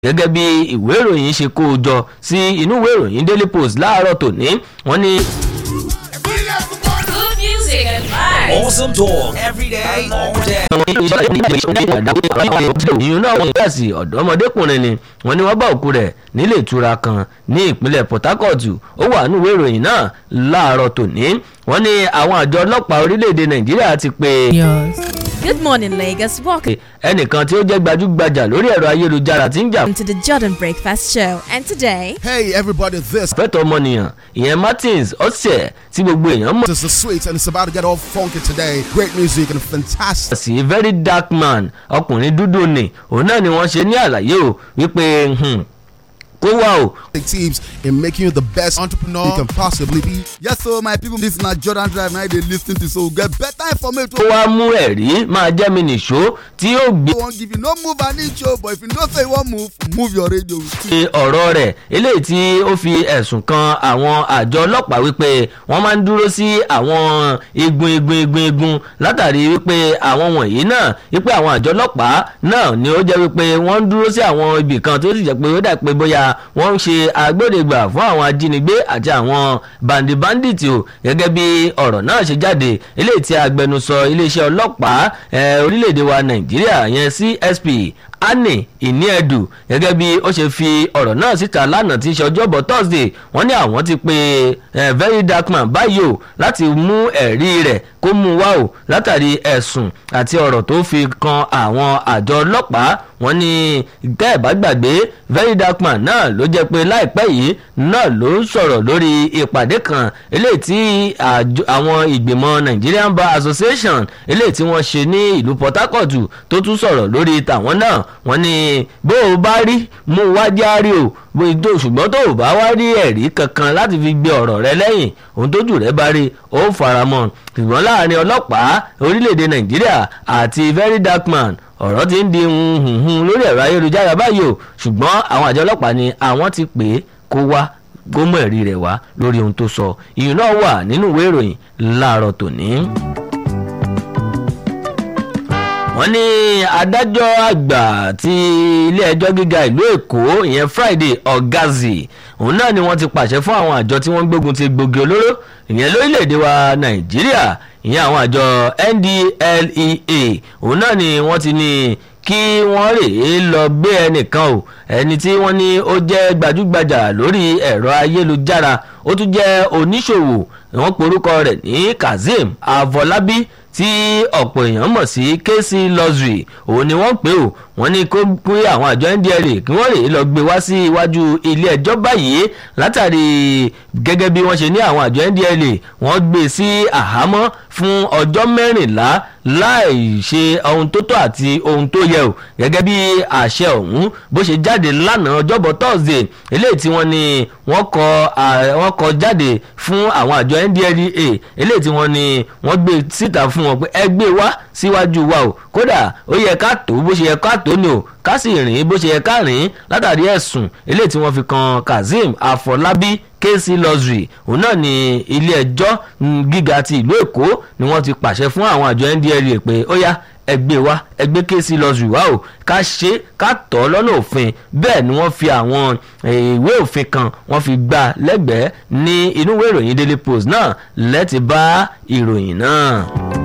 gẹ́gẹ́ bí ìwé ìròyìn ṣe kó o jọ sí inú ìwé ìròyìn daily post láàárọ̀ tòní wọ́n ní. Good music and vibes. Awesome talk every day, all day. ìyún náà wọ́n kíláàsì ọ̀dọ́mọdékùnrin ni wọ́n ní wọ́n bá òkú rẹ̀ nílé ìtura kan ní ìpínlẹ̀ port harcourt ó wà nínú ìwé ìròyìn náà láàárọ̀ tòní wọ́n ní àwọn àjọ ọlọ́pàá orílẹ̀-èdè nàìjíríà ti pè Good morning, Lagos. Welcome ẹnìkan tí ó jẹ́ gbajúgbajà lórí ẹ̀rọ ayélujára tí ń jà to the Jordan Breakfast Show. And today, Hey everybody, this fẹ́tọ̀ ọmọnìyàn ìyẹn martins ọ̀sẹ̀ tí gbogbo èèyàn mọ̀ is the sweet and it's about to get all funky today. Great music and fantastic sí very dark man ọkùnrin dúdú ni òun náà ni wọ́n ṣe ní àlàyé o wípé hmm, kó wá o tips in making you the best entrepreneur you can possibly be. Yes, so my people, this na Jordan Drive. Now they listen to so get better kó information. wá mú ẹ̀rí máa jẹ́ mi nìṣó tí yóò gbé won't give you no move an inch, oh, but if you know say you want move, move your radio. ṣe ọ̀rọ̀ rẹ̀ eléyìí tí ó fi ẹ̀sùn kan àwọn àjọ ọlọ́pàá wípé wọ́n máa ń dúró sí àwọn igun igun igun igun látàrí wípé àwọn wọ̀nyí náà wípé àwọn àjọ ọlọ́pàá náà ni ó jẹ́ wípé wọ́n ń dúró sí àwọn ibì kan tó sì jẹ́ pé ó dà pé bóyá wọ́n ń ṣe agbódegbà fún àwọn ajínigbé àti àwọn bandi bandit o gẹ́gẹ́ bí ọ̀rọ̀ náà ṣe jáde eléyìí tí agbẹnusọ iléeṣẹ́ ọlọ́pàá eh, orílẹ̀-èdè wa nàìjíríà yẹn csp annie ìníẹ̀dù gẹ́gẹ́ bí ó ṣe fi ọ̀rọ̀ náà síta lánàá tí í ṣe ọjọ́bọ̀ thursday wọ́n ní àwọn ti pe eh, very dark man báyìí o láti mú ẹ̀rí rẹ̀ kó mú wá o látàrí ẹ̀sùn àti ọ̀rọ̀ tó fi kan àwọn àjọ ọlọ́pàá wọ́n ní tẹ́ ẹ̀ bá gbàgbé very dark man náà ló jẹ́ pé láìpẹ́ yìí náà ló ń sọ̀rọ̀ lórí ìpàdé kan eléyìí tí àjọ- àwọn ìgbìmọ̀ nigerian bar association eléyìí tí wọ́n ṣe ní ìlú port harcourt tó tún sọ̀rọ̀ lórí tàwọn náà wọ́n ní bó o bá rí mú wá járe o bó o tó ṣùgbọ́n tó o bá wá rí ẹ̀rí kankan láti fi gbé ọ̀rọ̀ rẹ lẹ́yìn ohun tójú rẹ bá rí ó faramọ́ ṣùgbọ́n láàrin ọlọ́pàá orílẹ̀-èdè nàìjíríà àti very dark man ọ̀rọ̀ ti ń di hunhun lórí ẹ̀rọ ayélujára báyìí o ṣùgbọ́n àwọn àjọ ọlọ́pàá ni àwọn ti pè é kó wá kó mú ẹ̀rí rẹ̀ wá lórí ohun tó sọ ìyún náà wà nínú ìwé ìròyìn láàárọ̀ tòní wọ́n ní adájọ́ àgbà ti ilé-ẹjọ́ gíga ìlú èkó ìyẹn friday ọ̀gázì òun náà ni wọ́n ti pàṣẹ fún àwọn àjọ tí wọ́n ń gbógun ti gbòógì olóró ìyẹn lórílẹ̀‐èdè wa nàìjíríà ìyẹn àwọn àjọ ndlea òun náà ni wọ́n ti ní kí wọ́n rèé lọ gbé ẹnìkan o ẹni tí wọ́n ní ó jẹ́ gbajúgbajà lórí ẹ̀rọ ayélujára ó tún jẹ́ oníṣòwò wọ́n porúkọ rẹ̀ ní kazeem afọlábí tí ọ̀pọ̀ èèyàn mọ̀ sí kc luxury òun ni wọ́n pè ó wọ́n ní kó pé àwọn àjọ ndla kí wọ́n rèé lọ gbé wá sí iwájú ilé ẹjọ́ báyìí látàrí gẹ́gẹ́ bí wọ́n ṣe ní àwọn àjọ ndla wọ́n gbé sí àhámọ́ fún ọjọ́ mẹ́rìnlá láì ṣe ohun tó tọ́ àti ohun tó yẹ o gẹ́gẹ́ bí àṣẹ ọ̀hún bó ṣe jáde lánàá ọjọ́bọ̀ thursday eléyìí tí wọ́n ní wọ́n kọ à- wọ́n kọ jáde fún àwọn àjọ ndlea eléyìí tí wọ́n ní wọ́n gbé síta fún wọn pé ẹ gbé wá síwájú wa o kódà ó yẹ ká tó bó ṣe yẹ ká tó ni o ká sì rìn bó ṣe yẹ ká rìn látàrí ẹ̀sùn eléyìí tí wọ́n fi kan kazeem afọlábí kc luxury òun náà ni ilé ẹjọ́ mm, gíga ti ìlú èkó ni wọ́n ti pàṣẹ fún àwọn àjọ ndla pé ó yá ẹgbẹ́ wa ẹgbẹ́ kc luxury wa o ká ṣe ká tọ́ lọ́nà òfin bẹ́ẹ̀ ni wọ́n fi àwọn eh, ìwé òfin kan wọ́n fi gbà lẹ́gbẹ̀ẹ́ ní inú ìwé ìròyìn daily post náà lẹ́tì bá ìròyìn náà.